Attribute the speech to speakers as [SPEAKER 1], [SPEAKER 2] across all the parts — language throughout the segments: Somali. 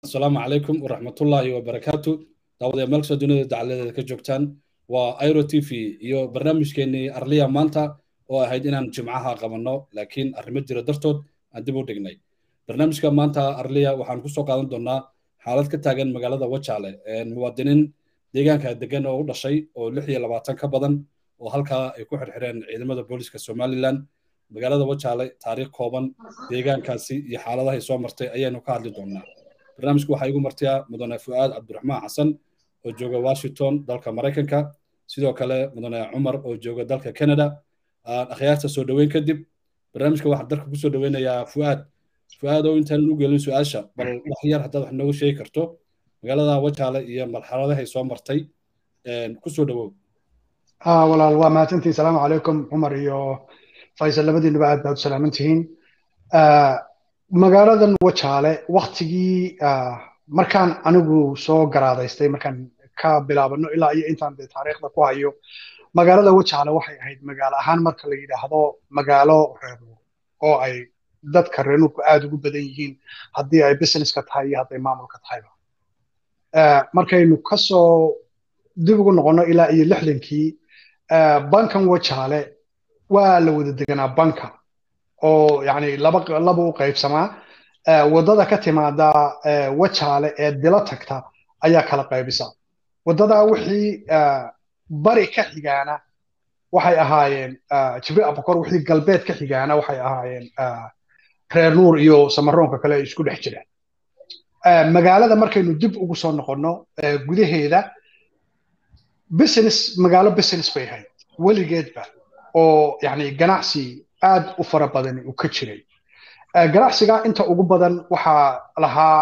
[SPEAKER 1] asalaamu calaykum waraxmatullaahi wabarakaatu daawad ee meelkastoo dunida dacaladeeda ka joogtaan waa airo t v iyo barnaamijkeennii arliya maanta oo ahayd inaan jimcaha qabanno laakiin arrimo jira dartood aan dib u dhignay barnaamijka maanta arliya waxaan kusoo qaadan doonnaa xaalad ka taagan magaalada wajaale muwaadiniin deegaanka degan oo u dhashay oo lix iyo labaatan ka badan oo halkaa ay ku xirxireen ciidamada booliska somalilan magaalada wajaale taariikh kooban deegaankaasi iyo xaaladahay soo martay ayaynu ka hadli doonnaa barnaamijku waxaa igu martiyaa mudane fu'aad cabdiraxmaan xasan oo jooga washington dalka maraykanka sidoo kale mudane cumar oo jooga dalka canada akhyaarta soo dhoweyn kadib barnaamijka waxaan dalka kusoo dhoweynayaa fu'aad fu'aad oo intaanan u gelin su-aasha bal wax yar haddaad wax nooga sheegi karto magaalada wajaale iyo marxaladahay soo martay kusoo dhowow
[SPEAKER 2] walaal waa mahadsantihin salaamu calaykum cumar iyo faysal labadiinuba aad baad u salaaman tihiin magaaladan wajaale waktigii markaan anigu soo garaadaystay markaan ka bilaabano ilaa iyo intaan dee taariikhda ku hayo magaalada wajaale waxay ahayd magaalo ahaan marka la yidhaahdo magaalo reernuur oo ay dadka reernuurku aad ugu badan yihiin haddii ay businesska tahay iyo hadday maamulka tahayba markaynu kasoo dib ugu noqonno ilaa iyo lixdankii bankan wajaale waa la wada deganaa banka oo yani laba laba u qaybsamaa waddada ka timaada wajaale ee dilo tagta ayaa kala qaybisa waddadaa wixii bari ka xigaana waxay ahaayeen jibril abukor wixii galbeed ka xigaana waxay ahaayeen reer nuur iyo samaroonka kale ay isku dhex jiraan magaalada markaynu dib ugu soo noqonno gudaheeda business magaalo business bay ahayd weligeedba oo yani ganacsi aad u fara badani uu ka jiray ganacsiga inta ugu badan waxaa lahaa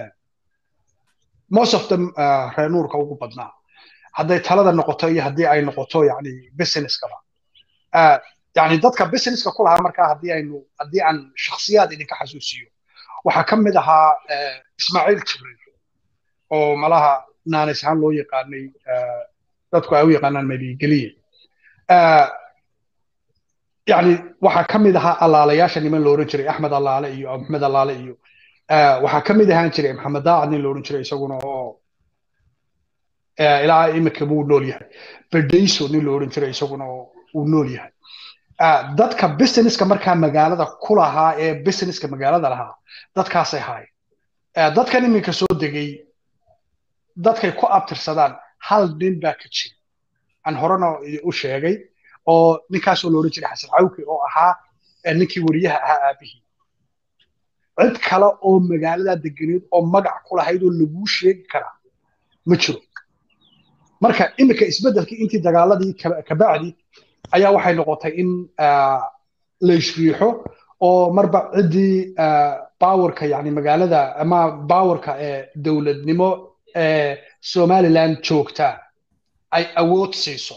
[SPEAKER 2] most of them reer nuurka ugu badnaa hadday talada noqoto iyo haddii ay noqoto yani businesskaba yani dadka businesska ku lahaa markaa haddii aynu haddii aan shakhsiyaad idinka xasuusiyo waxaa ka mid ahaa ismaaciil jibriil oo malaha naanis ahaan loo yaqaanay dadku ay u yaqaanaan mabigeliye yani waxaa ka mid ahaa allaalayaasha niman lo odhan jiray axmed allaale iyo maxmed allaale iyo waxaa ka mid ahaan jiray maxamed daacad nin lo odhan jiray isaguna oo ilaa imika buu nool yahay bedayso nin lo odhan jiray isaguna oo uu nool yahay dadka businesska markaa magaalada ku lahaa ee businesska magaalada lahaa dadkaasay haayeen dadkan iminka soo degay dadkay ku abtirsadaan hal nin baa ka jira aan horena u sheegay oo ninkaasoo loodhan jiray xasan cawke oo ahaa ninkii weriyaha ahaa aabihii cid kale oo magaalada deganeed oo magac ku lahayd oo laguu sheegi karaa ma jiro marka iminka isbeddelkii intii dagaaladii kabacdi ayaa waxay noqotay in la ishriixo oo marba ciddii bawarka yani magaalada ama bawarka ee dowladnimo ee somaliland joogta ay awood siiso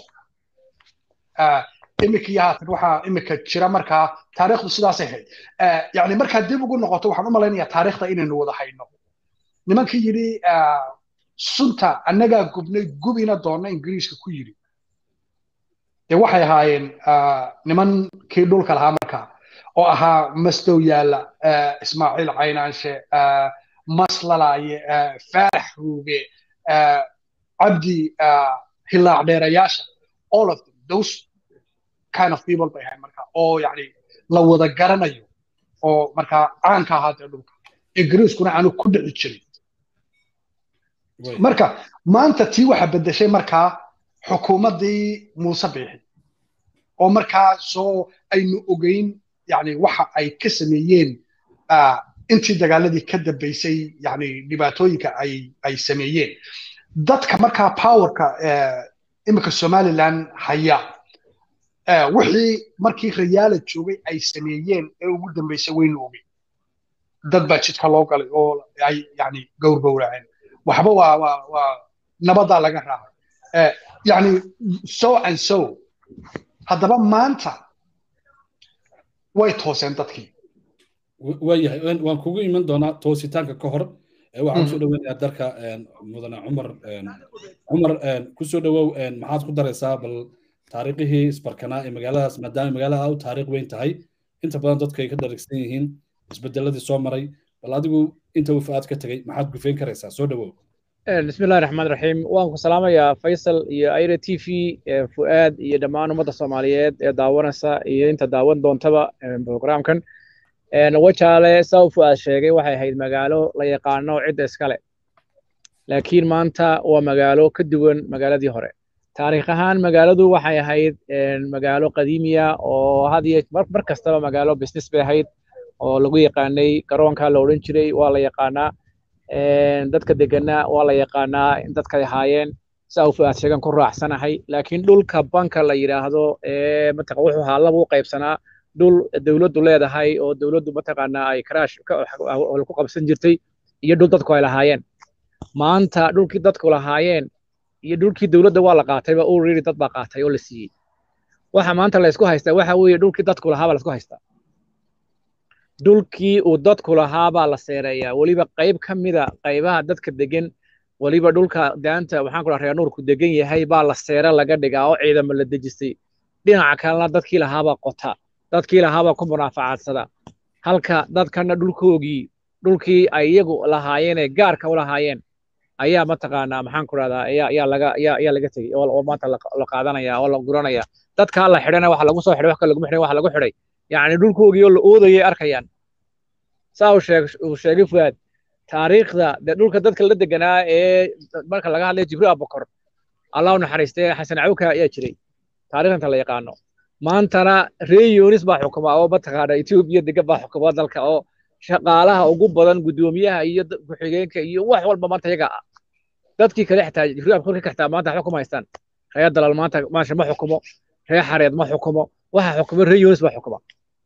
[SPEAKER 2] imika iyo haatan waxaa imika jira markaa taariikhdu sidaasay ahayd yani markaa dib ugu noqoto waxaan u malaynayaa taariikhda inaynu wada hayno nimankii yidhi sunta annagaa gubnay gubina doonna ingiriiska ku yidhi dee waxay ahaayeen nimankii dhulka lahaa markaa oo ahaa masdow yaalla ismaaciil caynaanshe maslalaaye faarax ruuge cabdi hilaac dheerayaasha all of them those kind of people bay ahayd marka oo yani la wada garanayo oo markaa caanka ahaa dee dhulka ingiriiskuna aanu ku dhici jirin marka maanta tii waxa bedeshay markaa xukuumaddii muuse biixi oo markaa soo aynu ogeyn yani waxa ay ka sameeyeen intii dagaaladii ka dambaysay yani dhibaatooyinka ay ay sameeyeen dadka markaa powerka imika somaliland haya wixii markii rayaala joogay ay sameeyeen ee ugu dambaysay waynu ogey dad baa jidka loo galay oo ay yani gowrgowraceen waxba waa waa waa nabadaa laga raacay yani so and so haddaba maanta way tooseen dadkii
[SPEAKER 1] waayahay waan kugu iman doonaa toositaanka ka hor waxaan kusoo dhaweynayaa dalka mudane cumar cumar kusoo dhawow maxaad ku daraysaa bal taariikhihii isbarkanaa ee magaaladaas maadaama magaalada u taariikh weyn tahay inta badan dadku ay ka dharigsan yihiin isbedeladii soo maray bal adigu inta uu fu'aad ka tegey maxaad gufeyn karaysaa soo dhawow
[SPEAKER 3] bismi illahi raxmaan raxiim waan ku salaamayaa faysal iyo aira t v fu'aad iyo dhammaan ummadda soomaaliyeed ee daawanaysa iyo inta daawan doontaba programkan wajaale saa u fu'aad sheegay waxay ahayd magaalo la yaqaano cidda iskale laakiin maanta waa magaalo ka duwan magaaladii hore taariikh ahaan magaaladu waxay ahayd magaalo qadiimiya oo had iyo mar kastaba magaalo business bay ahayd oo lagu yaqaanay garoonka la odhan jiray waa la yaqaanaa dadka deganaa waa la yaqaanaa in dadkay ahaayeen saa u fu'aad sheegan ku raacsanahay laakiin dhulka banka la yidhaahdo ee mataqa wuxuu ahaa laba u qaybsanaa dhul dowladdu leedahay oo dowladdu mataqaanaa ay karaash ku qabsan jirtay iyo dhul dadku ay lahaayeen maanta dhulkii dadku lahaayeen iyo dhulkii dowladda waa la qaatayba already dad baa qaatay oo la siiyey waxa maanta la isku haystaa waxa weeye dhulkii dadku lahaa baa la isku haystaa dhulkii uu dadku lahaa baa la seereeyaa weliba qayb ka mida qaybaha dadka degan weliba dhulka daanta waxaan ku dhaha reer nuurku degan yahay baa la seere laga dhigaa oo ciidamo la dejistay dhinaca kalena dadkii lahaabaa qota dadkii lahaabaa ku munaafacadsada halka dadkana dhulkoogii dhulkii ay iyagu lahaayeen ee gaarka u lahaayeen ayaa mataqaanaa maxaan ku rahdaa ayaa ayaa laga ayaa ayaa laga tegey oo maanta la qaadanaya oo la guranaya dadkaa la xidhana waxa lagu soo xidhay wax kale laguma xidhay waxa lagu xidhay yacni dhulkoogii oo la oodayay arkayaan saa uu sheeg uu sheegay fuaad taariikhda dee dhulka dadka la deganaa ee marka laga hadlaya jibriil abubakar allah u naxariistay xasan cawka ayaa jiray taariikhdanta la yaqaano maantana ree yunis baa xukuma oo mataqaana etoobiya degan baa xukuma dalka oo shaqaalaha ugu badan guddoomiyaha iyo ku-xigeenka iyo wax walba maanta iyaga ah dadkii kale xitaa jibriil abubakar ka xitaa maanta waxba kuma haystaan reer dalal maanta maasha ma xukumo reer xareed ma xukumo waxa xukuma ree yunis baa xukuma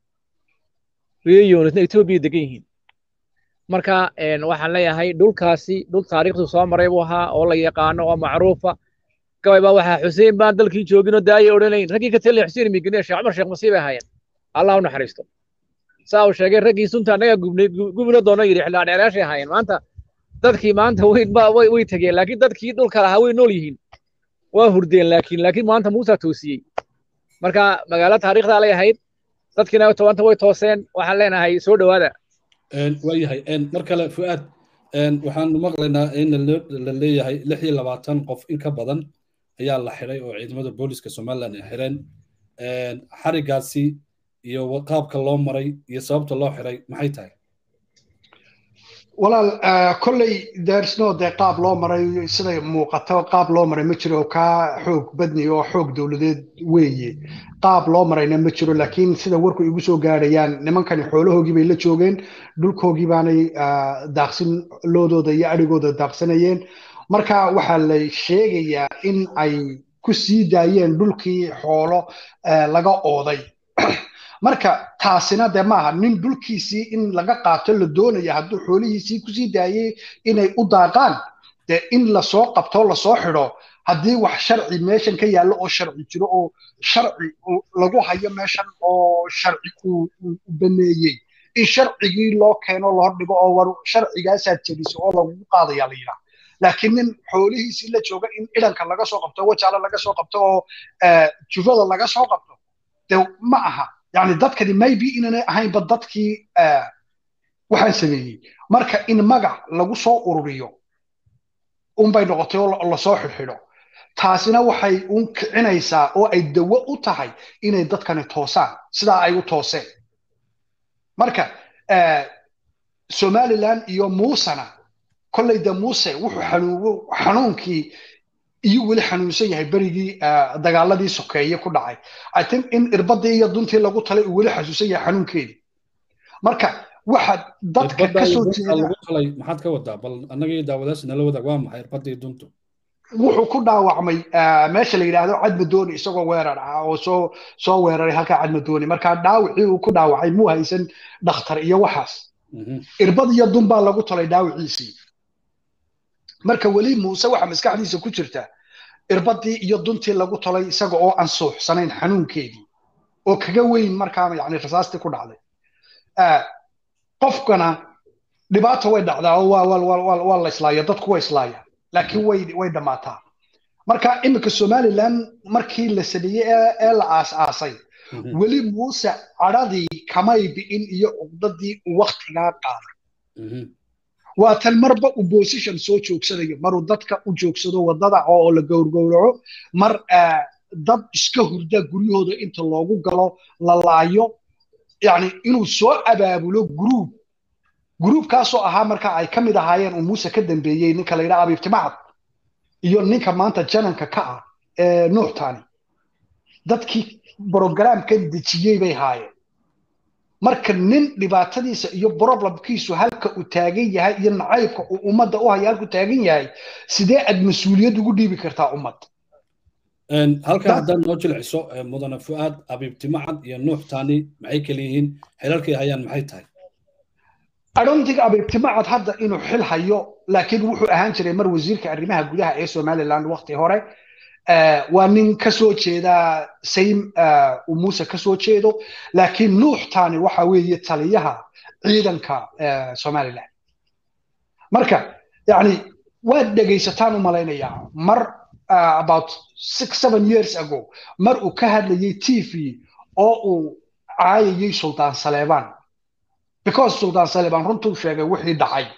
[SPEAKER 3] ree yunisna etoobiya degan yihiin marka waxaan leeyahay dhulkaasi dhul taariikhdu soo maray buu ahaa oo la yaqaano oo macruufa gabay baa waxaa xuseen baan dalkii jooginoo daayay odhanayn raggii ka taliya xuseen migine sheekh cumar sheekh masiib ay ahaayeen allah u naxariisto saa uu sheegay raggii sunta annagaa gubnay gubina doono yidhi xildhaadheeraashay ahaayeen maanta dadkii maanta way way tegeen laakiin dadkii dhulka lahaa way nool yihiin waa hurdeen laakiin laakiin maanta muusaa toosiyey marka magaalo taariikhdaa lay ahayd dadkiina tobanta way tooseen waxaan leenahay soo dhowaada
[SPEAKER 1] waayahay mar kale fu'aad waxaanu maqlaynaa in la leeyahay lix iyo labaatan qof in ka badan ayaa la xidhay oo ciidamada booliska somaliland ay xidheen xarigaasi iyo qaabka loo maray iyo sababta loo xidhay maxay tahay
[SPEAKER 2] walaal kolley dersno dee qaab loo maray siday muuqato qaab loo maray ma jiro kaa xoog badni oo xoog dowladeed weeye qaab loo marayna ma jiro laakiin sida warku igu soo gaadhayaan nimankani xoolahoogii bay la joogeen dhulkoogii baanay daaqsin loodooda iyo adhigooda daaqsanayeen marka waxaa la sheegayaa in ay ku sii daayeen dhulkii xoolo laga ooday marka taasina dee maaha nin dhulkiisii in laga qaato la doonaya hadduu xoolihiisii kusii daayey inay u daaqaan dee in lasoo qabto lasoo xidho haddii wax sharci meeshan ka yaallo oo sharci jiro oo sharci lagu hayo meeshan oo sharci uu baneeyey in sharcigii loo keeno loo dhigo oo war sharcigaasaad jebiso oo lagugu qaadaya la yidhaha laakiin nin xoolihiisii la jooga in idhanka laga soo qabto wajaale laga soo qabto oo jufada laga soo qabto dee ma aha yani dadkani maybe inanay ahaynba dadkii waxaan sameeyey marka in magac lagu soo ururiyo unbay noqotay oo lasoo xidhxidho taasina waxay un kicinaysaa oo ay dawo u tahay inay dadkani toosaan sidaa ay u tooseen marka somaliland iyo muusena kolley de muuse wuxuu xanuunkii iyo weli xanuunsan yahay berigii dagaaladii sokeeye ku dhacay i think in irbadii iyo duntii lagu talay uu weli xasuusan yahay xanuunkeedii marka waxaad dadka kasoo
[SPEAKER 1] jeedalay maxaad ka wadaa bal annagii daawadaasi nala wadaag waa maxay irbadii duntu
[SPEAKER 2] wuxuu ku dhaawacmay meesha la yidhaahdo cadmadooni isagoo weerar ah oo soo soo weeraray halkaa cadmadooni marka dhaawicii uu ku dhaawacay muu haysan dhakhtar iyo waxaas irbad iyo dun baa lagu talay dhaawiciisii marka weli muuse waxa maskaxdiisa ku jirta irbadii iyo duntii lagu tolay isaga oo aan suuxsanayn xanuunkeedii oo kaga weyn markaa yani rasaastii ku dhacday qofkana dhibaata way dhacdaa oo waa la islaaya dadku way islaaya laakiin way way dhammaataa marka iminka somaliland markii la sameeyey ee la aas-aasay weli muuse cadhadii kamay bi'in iyo cuqdadii uu waktigaa qaaday waa tan marba opposition soo joogsanayo maruu dadka u joogsado wadada oo la gowrgowraco mar dad iska hurda guryahooda inta loogu galo la laayo yani inuu soo abaabulo gruub gruubkaasoo ahaa marka ay ka mid ahaayeen uu muuse ka dambeeyey ninka la yidhaha abiibtimacad iyo ninka maanta jananka ka ah ee nuuxtani dadkii brogramkan dejiyey bay haayeen marka nin dhibaatadiisa iyo problemkiisu halka uu taagan yahay iyo nacaybka uu ummadda u haya halku taagan yahay sidee aad mas-uuliyad ugu dhiibi kartaa ummad
[SPEAKER 1] halkan haddaad noo jilciso mudane fu'aad abiibtimacad iyo nuuxtani maxay kala yihiin xilalkay hayaan maxay tahay
[SPEAKER 2] adhontiga abiibtimacad hadda inuu xil hayo laakiin wuxuu ahaan jiray mar wasiirka arrimaha gudaha ee somaliland waqti hore waa nin ka soo jeeda saym uu muuse ka soo jeedo laakiin nuuxtani waxa weeye taliyaha ciidanka somaliland marka yani waad dhegaysataan u malaynayaa mar about six seven years ago mar uu ka hadlayay t v oo uu caayayay sultaan saleebaan because sultaan saleebaan runtuu sheegay wixii dhacay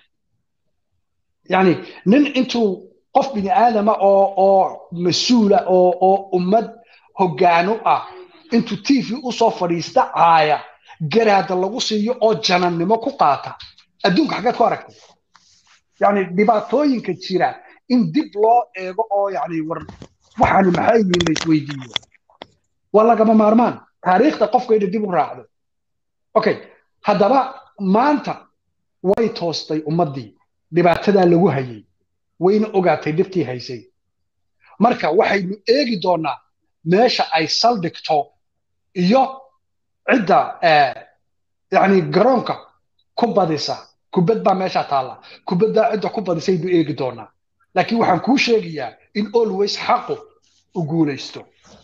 [SPEAKER 2] yani nin intuu qof bini aadama oo oo mas-uula oo oo ummad hoggaano ah intuu t v usoo fadhiista caaya garaada lagu siiyo oo janannimo ku qaata adduunka xaggeed ku aragtay yani dhibaatooyinka jira in dib loo eego oo yani war waxaani maxay yihiin la isweydiiyo waa lagama maarmaan taariikhda qofka inay dib u raacdo okay haddaba maanta way toostay ummaddii dhibaatadaa lagu hayay wayna ogaatay dhibtii haysay marka waxaynu eegi doonaa meesha ay saldhigto iyo cidda yani garoonka ku badisa kubad baa meesha taalla kubaddaa cidda ku badisaynu eegi doonaa laakiin waxaan kuu sheegayaa in always xaqu u guulaysto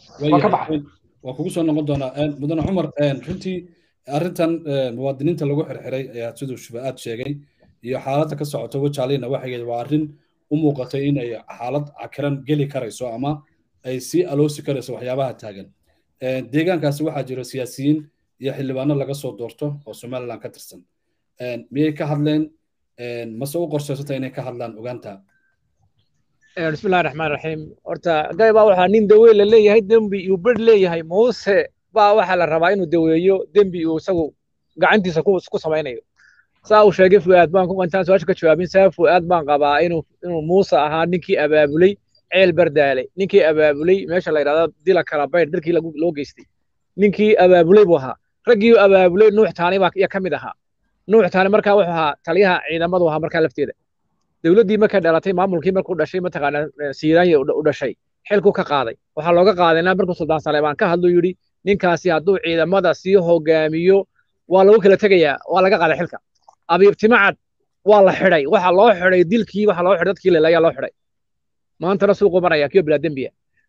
[SPEAKER 1] waa kugu soo noqon doonaa mudane cumar runtii arrintan muwaadiniinta lagu xirxiray ayaa siduu shubaad sheegay iyo xaaladda ka socota wajaalina waxay waa arrin u muuqatay in ay xaalad cakiran geli karayso ama ay sii aloosi karayso waxyaabaha taagan deegaankaasi waxaa jira siyaasiyiin iyo xildhibaano laga soo doorto oo somaliland ka tirsan miyay ka hadleen mase u qorshaysata inay ka hadlaan ogaanta
[SPEAKER 3] بسم الله الرحمن الرحيم horta gay baa waxaa nin daweyn la leeyahay dembi uu ber leeyahay muuse baa waxaa la rabaa inuu daweeyo dembi uu isagu gacantiisa ku samaynayo saa uu sheegay fu'aad baan ku intaan su-aasha ka jawaabin saa fu'aad baan qabaa inuu inuu muuse ahaa ninkii abaabulay ceel bardaale ninkii abaabulay meesha la yidhahdo dila kala baydh dalkii loo geystay ninkii abaabulay buu ahaa raggii abaabulay nuux taani baa iya ka mid ahaa nuux taani markaa wuxuu ahaa taliyaha ciidamadu ahaa markaa lafteeda dowladdii markay dhalatay maamulkii markuu dhashay mataqaanaa siiraanya u dhashay xilku ka qaaday waxaa looga qaadayna markuu suldaan saleebaan ka hadluu yidhi ninkaasi hadduu ciidamada sii hogaamiyo waa lagu kala tegayaa waa laga qaaday xilka abiibtimacad waa la xidhay waxa loo xidhay dilkii waxa loo xidhay dadkii lelayaa loo xidhay maantana suuqu maraya kiyo bilaa dembiya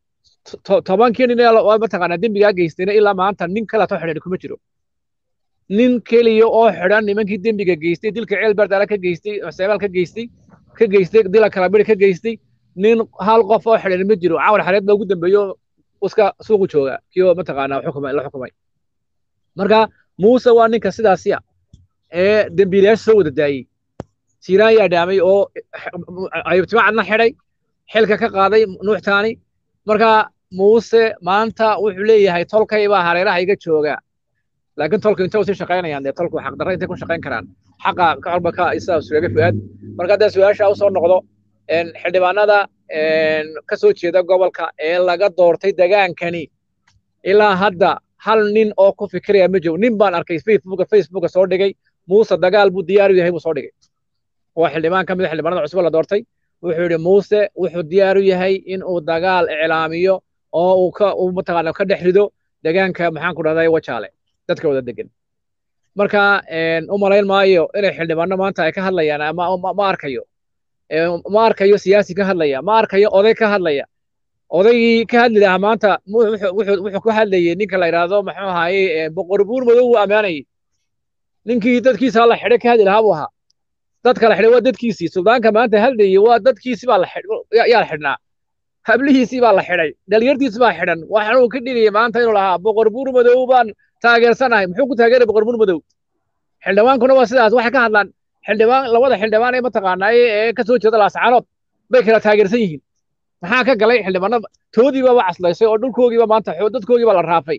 [SPEAKER 3] tobankii nin mataqaanaa dembigaa geystayna ilaa maanta nin kale too xidhan kuma jiro nin keliya oo xidhan nimankii dembiga geystay dilka ceel bardaala ka geystay seebaal ka geystay ka geystay dila kalabiri ka geystay nin hal qof oo xidhan ma jiro caawar xareed baa ugu dambeeyo iska suuqu jooga kiyo mataqaanaa xukumay la xukumay marka muuse waa ninka sidaasiya ee dembiilayaasha soo wada daayey siiraan yaa dhaamay oo ayubtimacadna xidhay xilka ka qaaday nuuxtaani marka muuse maanta wuxuu leeyahay tolkay baa hareeraha iga jooga laakiin tolku intay usii shaqaynayaan dee tolku xaqdarra intay ku shaqayn karaan xaqa ka colba ka isaa sheegay fu'aad marka haddaa su-aasha usoo noqdo xildhibaanada ka soo jeeda gobolka ee laga doortay degaankani ilaa hadda hal nin oo ku fikiraya ma jiro nin baan arkay facebooka facebooka soo dhigay muuse dagaal buu diyaar u yahay buu soo dhigay waa xildhibaan ka mid a xildhibaanada cusub la doortay wuxuu yidhi muuse wuxuu diyaar u yahay in uu dagaal iclaamiyo oo uu ka uu mataqaana ka dhex rido degaanka maxaan ku dhahday wajaale dadka wada degan marka u malayn maayo inay xildhibaano maanta ay ka hadlayaan ama ma arkayo ma arkayo siyaasi ka hadlaya ma arkayo oday ka hadlaya odaygii ka hadli lahaa maanta wuxuu ku hadlayey ninka la yidhaahdo muxuu ahaaye boqor buur madow uu ammaanayey ninkii dadkiisa la xidhay ka hadli lahaa buu ahaa dadka la xidhay waa dadkiisii suldaanka maanta hadlayey waa dadkiisii baa yaa la xidhnaa hablihiisii baa la xidhay dhalinyartiisi baa xidhan waxaan uu ka dhigayay maanta inuu lahaa boqor buur madow baan taageersanahay muxuu ku taageeray boqor buur madow xildhibaankuna waa sidaas waxay ka hadlaan xildhibaan labada xildhibaan ee mataqaanaaye ee ka soo jeeda laascaanood bay kala taageersan yihiin maxaa ka galay xildhibaanada toodiibaba caslaysay oo dhulkoogiiba maanta dadkoogiiba la raafay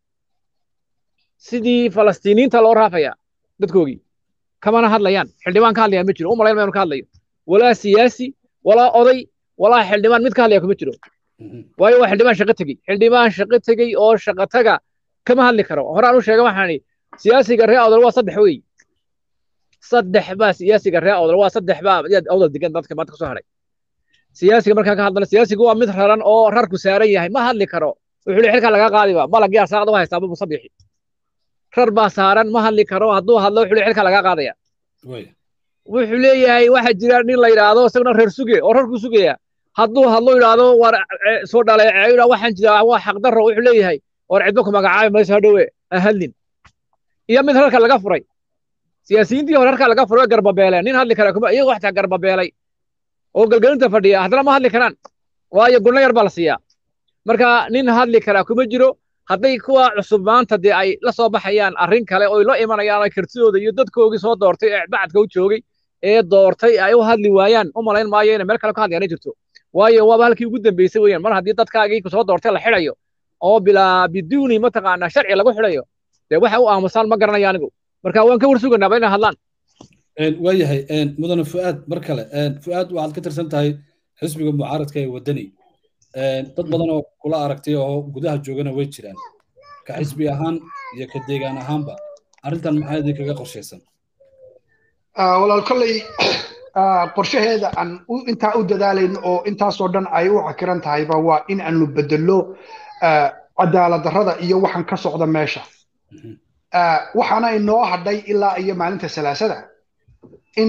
[SPEAKER 3] sidii falastiiniinta loo raafaya dadkoogii kamana hadlayaan xildhibaan ka hadlayaan ma jiro u malayn maynu ka hadlayo walaa siyaasi walaa oday walaa xildhibaan mid ka hadlaya kuma jiro waayo waa xildhibaan shaqo tegey xildhibaan shaqo tegey oo shaqo taga kama hadli karo horaan u sheega waxaan idhi siyaasiga ree awdal waa saddex wey saddex baa siyaasiga ree awdal waa saddex baa awdal degan dadka maanta kasoo haray siyaasiga markaan ka hadlana siyaasigu waa mid raran oo rarku saaran yahay ma hadli karo wuxuu leeyahay xilkaa laga qaadiba malagii arsaaqda u haystaa bu musabixi rar baa saaran ma hadli karo hadduu hadlo wuxuu leeyahay xilkaa laga qaadaya wuxuu leeyahay waxa jira nin la yidhaahdo isaguna reer suge oo rarku sugaya hadduu hadlo yidhaahdo war soo dhaleeceeyo waxaan jiraa waa xaqdarro wuxuu leeyahay war cidba ku magacaabi mayso hadhowe ha hadlin iyo mid rarka laga furay siyaasiyiintii hore rarka laga furay garbabeeleen nin hadli kara kuma iyagoo xataa garbabeelay oo galgalinta fadhiya haddana ma hadli karaan waayo gunno yar baa la siiyaa marka nin hadli karaa kuma jiro hadday kuwa cusub maanta dee ay la soo baxayaan arrin kale oo la imanayaan kartidooda iyo dadkoogii soo doortay ee bacadka u joogay ee doortay ay u hadli waayaan u malayn maayo inay meel kale ka hadlayaan jirto waayo waaba halkii ugu dambeysay weeyaan mar haddii dadkaagii soo doortay la xidhayo oo bilaa biduuni mataqaanaa sharci lagu xidhayo dee waxa u aamusaan ma garanaya anigu marka waan ka warsuganaaba inay hadlaan
[SPEAKER 1] waayahay mudane fu'aad mar kale fu'aad waxaad ka tirsan tahay xisbiga mucaaradka ee waddani dad badan oo kula aragtay oo gudaha joogana way jiraan ka xisbi ahaan iyo ka deegaan ahaanba arrintan maxaa idinkaga qorshaysan
[SPEAKER 2] walaal kolley qorshaheeda aan intaa u dadaalayn oo intaasoo dhan ay u cakiran tahayba waa in aanu bedello cadaalad darrada iyo waxaan ka socda meesha waxaana inoo hadhay ilaa iyo maalinta salaasada in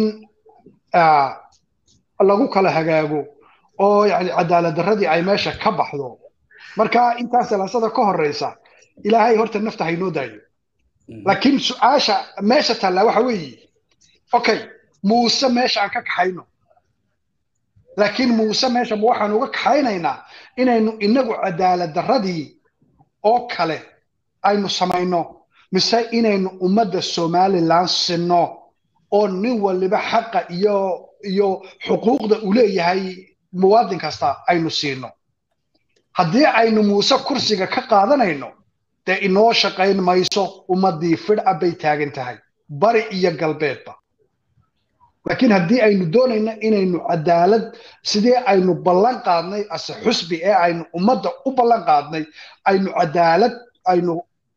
[SPEAKER 2] lagu kala hagaago oo yani cadaalad darradii ay meesha ka baxdo marka intaa salaasada ka horeysa ilaahay horta nafta haynoo daayo laakiin su-aasha meesha taallaa waxa weeye okay muuse meesha aan ka kaxayno laakiin muuse meesha ma waxaan uga kaxaynaynaa inaynu inagu cadaalad darradii oo kale aynu samayno mise inaynu ummadda somalilan sinno oo nin waliba xaqa iyo iyo xuquuqda uu leeyahay muwaadin kasta aynu siino haddii aynu muuse kursiga ka qaadanayno dee inoo shaqayn mayso ummaddii fidha bay taagan tahay bari iyo galbeedba laakiin haddii aynu doonayno inaynu cadaalad sidee aynu ballan qaadnay ase xusbi ee aynu ummadda u ballan qaadnay aynu cadaalad aynu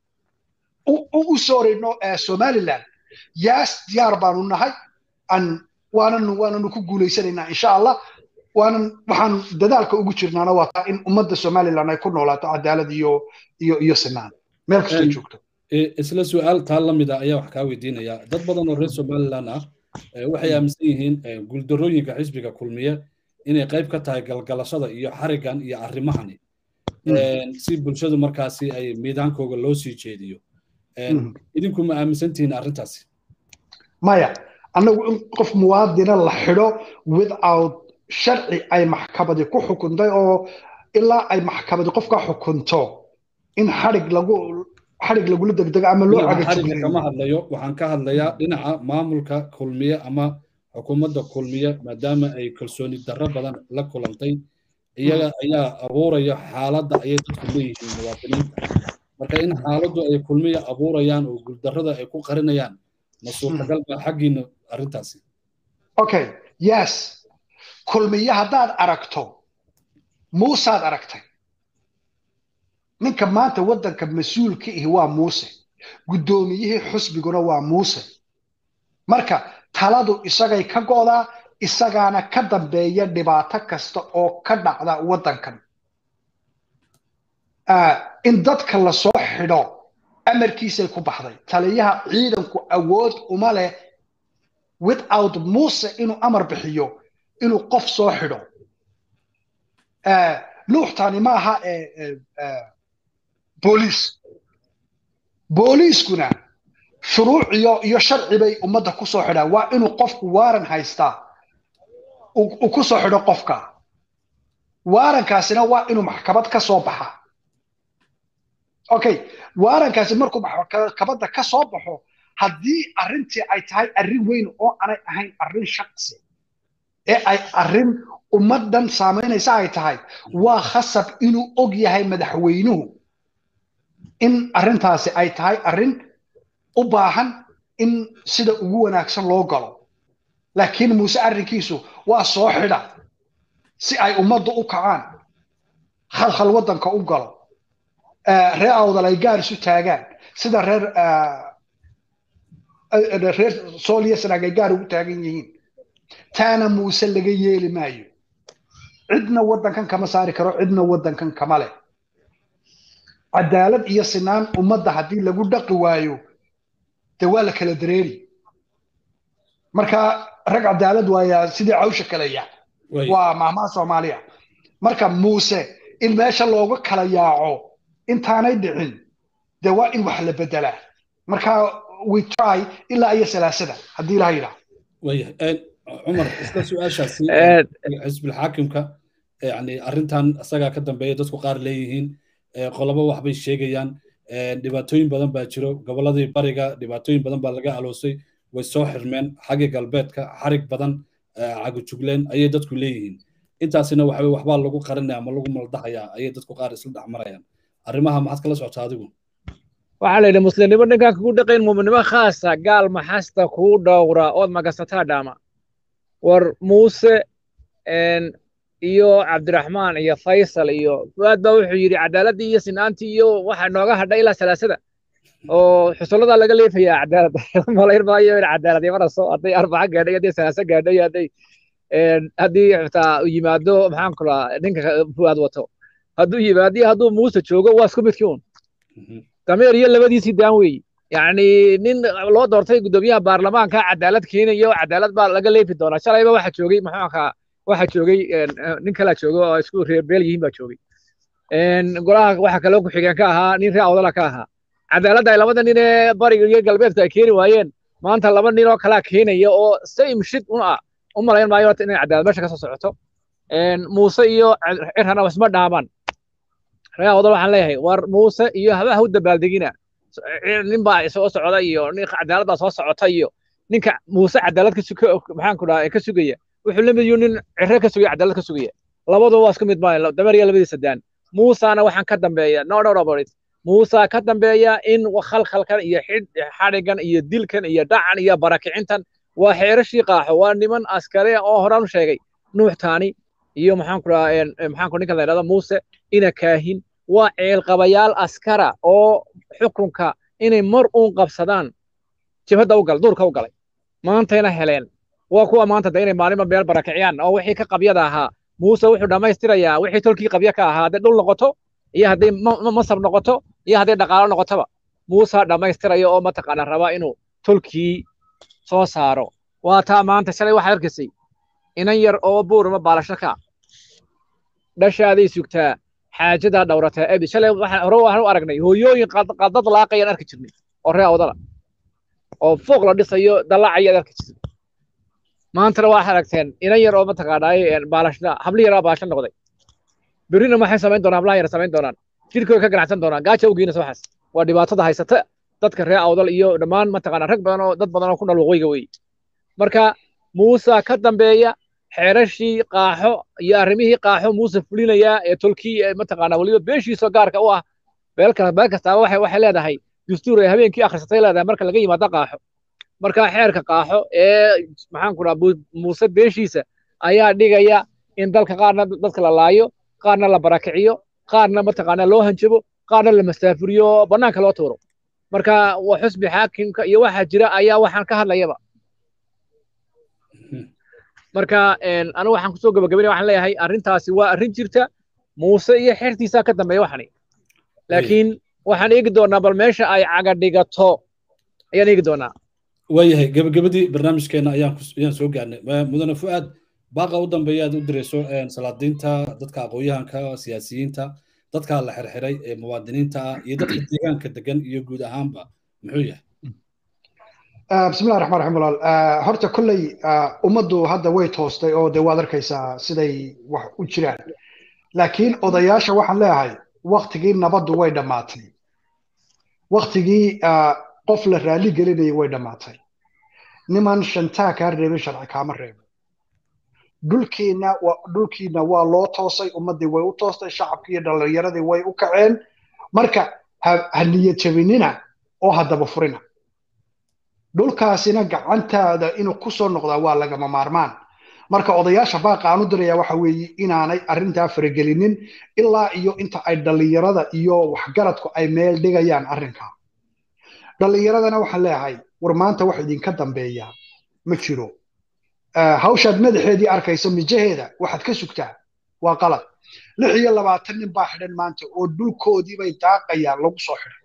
[SPEAKER 2] u soorayno somaliland yaas diyaar baanu nahay an waananu waananu ku guulaysanaynaa insha allah waanan waxaan dadaalka ugu jirnaana waa taa in ummadda somaliland ay ku noolaato cadaalad iyo iyo iyo sinaan meel kastoo joogto
[SPEAKER 1] isla su-aal taa la mid a ayaa wax kaa weydiinaya dad badan oo reer somaliland ah waxay aaminsan yihiin guuldarooyinka xisbiga kulmiye inay qayb ka tahay galgalashada iyo xarigan iyo arrimahani si bulshadu markaasi ay miidaankooga loo sii jeediyo idinku ma aaminsantihiin arrintaasi
[SPEAKER 2] maya annagu in qof muwaadina la xidho without sharci ay maxkamadi ku xukuntay oo ilaa ay maxkamadi qofka xukunto in xarig lagu xarig lagula degdego ama loo
[SPEAKER 1] xariga kama hadlayo waxaan ka hadlayaa dhinaca maamulka kulmiye ama xukuumadda kulmiye maadaama ay kalsooni darro badan la kulantay iyaga ayaa abuuraya xaaladda ayay dadku leeyihiin muwaadiniinta marka in xaaladdu ay kulmiya abuurayaan oo guuldarrada ay ku qarinayaan ma suurtagal baa xaggiina arrintaasi
[SPEAKER 2] okay yes kulmiye haddaad aragto muusaad aragtay ninka maanta waddanka mas-uulka ihi waa muuse guddoomiyihii xusbiguna waa muuse marka taladu isagay ka go'daa isagaana ka dambeeya dhibaato kasta oo ka dhacda waddankan in dadka lasoo xidho amarkiisay ku baxday taliyaha ciidanku awood uma leh without muuse inuu amar bixiyo inuu qof soo xidho nuuxtani ma aha booliis booliiskuna shuruuc iyo iyo sharci bay ummadda ku soo xidhaan waa inuu qofku waaran haystaa uu ku soo xidho qofka waarankaasina waa inuu maxkamad ka soo baxa okay waarankaasi markuu maxkamadda ka soo baxo haddii arrintii ay tahay arrin weyn oo aanay ahayn arrin shaqsi ee ay arrin ummaddan saamaynaysa ay tahay waa khasab inuu og yahay madaxweynuhu in arrintaasi ay tahay arrin u baahan in sida ugu wanaagsan loo galo laakiin muuse arrinkiisu waa soo xidha si ay ummaddu u kacaan khalkhal waddanka u galo reer awdal ay gaar isu taagaan sida reer reer sooliya sanaag ay gaar ugu taagan yihiin taana muuse laga yeeli maayo cidna waddankan kama saari karo cidna waddankan kama leh cadaalad iyo sinaan ummadda haddii lagu dhaqi waayo dee waa la kala dareeri marka rag cadaalad waayaa sidii cawsha kalaya waa mahmaha soomaaliya marka muuse in meesha looga kala yaaco intaanay dhicin dee waa in wax la bedelaa marka we try ilaa iyo salaasada haddii ilaha yidhaah
[SPEAKER 1] wayahay cumar isla su-aashaasi xisbilxaakimka yani arrintan isagaa ka dambeeya dadku qaar leeyihiin qolobo waxbay sheegayaan dhibaatooyin badan baa jiro gobolladii bariga dhibaatooyin badan baa laga aloosay way soo xirmeen xagga galbeedka xarig badan cagujugleen ayay dadku leeyihiin intaasina waxa waxbaa lagu qarinaya ama lagu maldahayaa ayay dadku qaar isla dhex marayaan arrimaha maxaad kala socotaa adigu
[SPEAKER 3] waxaa la yidhi muslimnimo ninkaan kugu dhaqayn muuminnimo khaasa gaal maxasta kuu dhowra ood magasataa dhaama war muuse iyo cabdiraxmaan iyo faysal iyo fuaad baa wuxuu yidhi cadaaladii iyo sinaantii iyo waxa nooga hadha ilaa salaasada oo xusulladaa laga leefayaa cadaalad malayn maayo in cadaalad imanaso hadday arbaca gaadhay hadday salaasa gaadhay hadday haddii xitaa yimaado maxaan kulaa ninka fuaad wato hadduu yimaado iyo hadduu muuse joogo waa isku midkii un dameer iyo labadiisii daan weeyi yacni nin loo doortay guddoomiyaha baarlamaanka cadaalad keenayo cadaalad baa laga leefi doonaa shalayba waxa joogay maxaanka waxa joogay nin kalaa jooga oo isku reer beel yihiin baa joogay golaha waxa kaloo ku-xigeen ka ahaa nin reer awdala ka ahaa cadaaladda ay labada nin ee bariga iyo galbeedka ay keeni waayeen maanta laba nin oo kalaa keenaya oo same shit un ah u malayn maayo horta inay cadaalad meesha ka soo socoto muuse iyo cirhana isma dhaamaan reer awdal waxaan leeyahay war muuse iyo habaha u dabaaldegina nin baa soo socda iyo nin cadaalad baa soo socota iyo ninka muuse cadaalad maxaan ku dhaha ka sugaya wuxuu la mid yihiin nin cirre ka sugaya cadaalad ka sugaya labadu waa isku mid maayo dameer iyo labadii sadaan muusana waxaan ka dambeeya no no about it muusa ka dambeeya in khalkhalkan iyo xadhigan iyo dilkan iyo dhacan iyo barakicintan waa xeerashii qaaxo waa niman askare oo horaan u sheegay nuux taani iyo maxaan ku dhaha maxaan ku ninkan la yidhahdo muuse ina kaahin waa ceelqabayaal askara oo xukunka inay mar uun qabsadaan jibhadda u gal duurka u galay maantayna heleen waa kuwa maanta de inay maalinba meel barakiciyaan oo wixii ka qabyada ahaa muuse wuxuu dhammaystirayaa wixii tolkii qabya ka ahaa hadday dhul noqoto iyo hadday masab noqoto iyo hadday dhaqaalo noqotoba muuse dhammaystiraya oo mataqaana raba inuu tolkii soo saaro waa taa maanta shalay waxaad arkaysay inan yar oo buurma baalasho ka dhashaaday sugtaa xaajadaa dhowrataa abi shalay hore waxaan u aragnay hooyooyin qaldad laaqayaan arki jirnay oo ree awdala oo fooq la dhisayo dallaacayaad arki jirnay maantana waxaad aragteen inan yar oo mataqaanaaye baalashada habli yaraa baalasho noqday berrina maxay samayn doonaan hablaha yar samayn doonaan jidhkooda ka ganacsan doonaan gaaja u geynaysa waxaas waa dhibaatada haysata dadka ree awdal iyo dhammaan mataqaanaa rag badan oo dad badan oo ku nool waqooyiga weeye marka muuse ka dambeeya xeerashii qaaxo iyo arrimihii qaaxo muuse fulinayaa ee tolkii mataqaanaa weliba beeshiisa gaarka u ah beelka beel kastaaba waxay waxay leedahay dastuur ay habeenkii akhrisatay leedahay marka laga yimaado qaaxo marka xeerka qaaxo ee maxaan ku dhaha muuse beeshiisa ayaa dhigaya in dalka qaarna dadka la laayo qaarna la barakiciyo qaarna mataqaanaa loo hanjabo qaarna la masaafuriyo bannaanka loo tuuro marka waa xusbi xaakimka iyo waxa jira ayaa waxaan ka hadlayaba marka anigu waxaan kusoo gabagabinaya waxaan leeyahay arrintaasi waa arrin jirta muuse iyo xertiisaa ka dambeeya waxani laakiin waxaan eegi doonaa bal meesha ay caga dhigato ayaan eegi doonaa
[SPEAKER 1] waayahay gabagabadii barnaamijkeena ayaan ayaan soo gaarnay mudane fu'aad baaqa u dambeeya aad u dirayso salaadiinta dadka aqoon-yahanka siyaasiyiinta dadka la xirxiray ee muwaadiniinta ah iyo dadka deegaanka degan iyo guud ahaanba muxuu yahay
[SPEAKER 2] بسم الله الرحمن الرحيم walaal horta kolley ummaddu hadda way toostay oo dee waad arkaysaa siday wax u jiraan laakiin odayaasha waxaan leeyahay waktigii nabaddu way dhammaatay waktigii qof la raali gelinaya way dhammaatay niman shantaa kaa reebin sharci kaama reebo dhulkiina dhulkiina waa loo toosay ummaddii way u toostay shacabkii iyo dhallinyaradii way u kaceen marka ha niyad jabinina oo haddaba furina dhulkaasina gacantaada inuu ku soo noqdaa waa lagama maarmaan marka odayaasha baaqa aan u diraya waxa weeye inaanay arrintaa faragelinin ilaa iyo inta ay dhallinyarada iyo waxgaradku ay meel dhigayaan arrinkaa dhallinyaradana waxaan leeyahay war maanta wax idinka dambeeya ma jiro hawshaad madaxeedii arkayso mijaheeda waxaad ka sugtaa waa qalad lix iyo labaatan nin baa xidhan maanta oo dhulkoodii bay daaqayaan lagu soo xidhay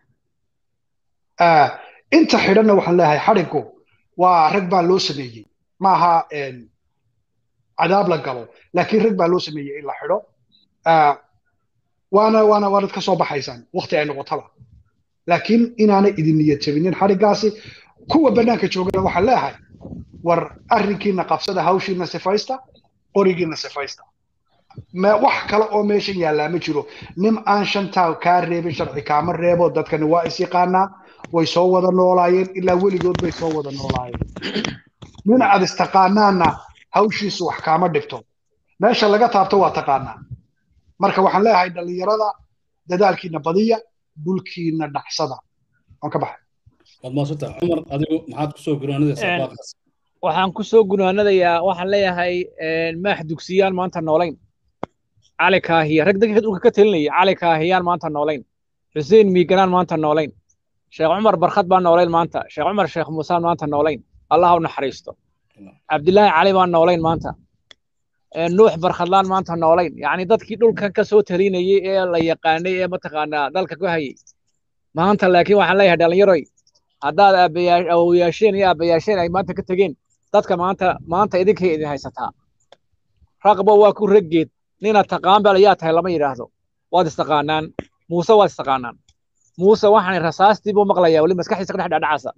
[SPEAKER 2] inta xidhanna waxaan leeyahay xadhigu waa rag baa loo sameeyey maaha cadaab la galo laakiin rag baa loo sameeyey in la xidho waana waana waanad ka soo baxaysaan waqti ay noqotaba laakiin inaanay idin niyad jabinin xadhigaasi kuwa bannaanka joogana waxaan leeyahay war arrinkiina qabsada hawshiina sifaysta qorigiina sifaysta wax kale oo meeshan yaallaa ma jiro nin aan shantaa kaa reebin sharci kaama reebo dadkani waa is yaqaanaa way soo wada noolaayeen ilaa weligood bay soo wada noolaayeen nin aad istaqaanaana hawshiisu wax kaama dhibto meesha laga taabto waa taqaanaa marka waxaan leeyahay dhallinyarada dadaalkiina badiya dhulkiina dhacsada waan ka baxay
[SPEAKER 1] waad maasanta cumar adigu maxaad kusoo gunaanadaysaa baaqaas
[SPEAKER 3] waxaan kusoo gunaanadayaa waxaan leeyahay maax dugsiyaan maanta noolayn cali kaahiya rag dadka dhulka ka telinaya cali kaahiyaan maanta noolayn xuseen miiganaan maanta noolayn sheekh cumar barkhad baan noolayn maanta sheekh cumar sheekh muusaan maanta noolayn allah u naxariisto cabdilaahi cali baan noolayn maanta nuux barkhadlaan maanta noolayn yacni dadkii dhulkan ka soo talinayay ee la yaqaanay ee mataqaanaa dalka ku hayay maanta laakiin waxaan leeyahay dhallinyaroy haddaad awoyaasheen iyo aabbayaasheen ay maanta ka tegeen dadka maanta maanta idinkay idin haysataa raqba waa ku raggeed nina taqaan bal yaa tahay lama yidhaahdo waad istaqaanaan muuse waad istaqaanaan muuse waxaan rasaastii buu maqlayaa weli maskaxdiisa ka dhex dhacdhacasa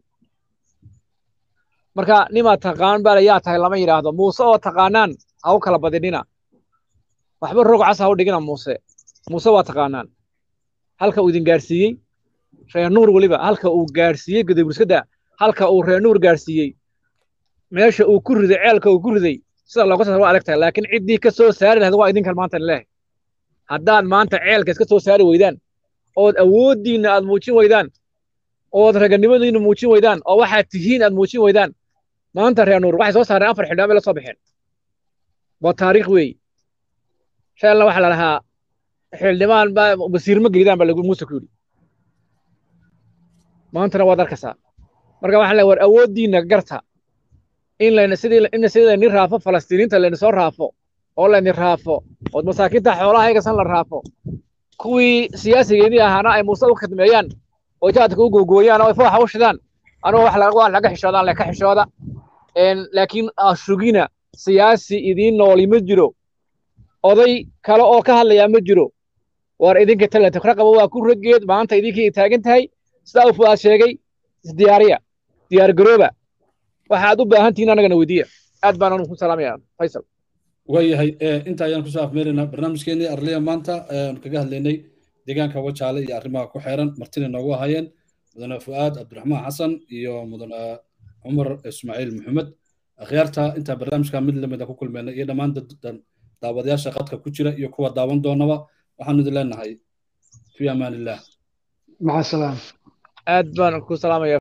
[SPEAKER 3] marka nima taqaan bal yaa tahay lama yidhaahdo muuse oo taqaanaan ha u kala badinina waxba roog cas ha u dhigina muuse muuse waa taqaanaan halka uu idin gaarsiiyey reer nuur weliba halka uu gaarsiiyey guduburiskada halka uu reer nuur gaarsiiyey meesha uu ku riday ceelka uu ku riday sida looga soo waa adagtahay laakiin ciddii ka soo saari lahayd waa idinkan maanta leehay haddaad maanta ceelka iska soo saari weydaan ood awooddiinna aad muujin weydaan ood raganimadiinna muujin weydaan oo waxaad tihiin aad muujin weydaan maanta reer nuur waxay soo saareen afar xildhibaan bay la soo baxeen waa taariikh weey sheelna waxaa la lahaa xildhibaan baa wasiirma gelidaan baa lagu muuse ku yidhi maantana waad arkaysaa marka waxaan leeyahay war awooddiinna garta in layna sidii in sidii layni raafo falastiiniinta layni soo raafo oo layni raafo oo masaakiinta xoolaha ayagasan la raafo kuwii siyaasigeedii ahaana ay muuse u khidmeeyaan oo jaadka u googooyaan oo ay fooxa u shidaan anugu wax laga laga xishoodaan leka xishooda laakiin ashugina siyaasi idiin nooli ma jiro oday kale oo ka hadlayaa ma jiro war idinka talanta raqaba waa ku raggeed maanta idinkii taagan tahay sidaa uu fuaad sheegay isdiyaariya diyaar garooba waxaad u baahan tihiin annagana weydiiya aad baan anu ku salaamaya faysal
[SPEAKER 1] waayahay inta ayaan kusoo afmeeraynaa barnaamijkeenii arliya maanta ayaan kaga hadlaynay deegaanka wajaale iyo arrimaha ku xeeran martina noogu ahaayeen mudane fu'aad cabdiraxmaan xasan iyo mudane cumar ismaaciil maxamed akhyaarta intaa barnaamijka mid lamida ku kulmeynay iyo dhammaan daawadayaasha qadka ku jira iyo kuwa daawan doonaba waxaanu idin leenahay fi amaan illah
[SPEAKER 2] maca salaam
[SPEAKER 3] aad baan ku salaamaya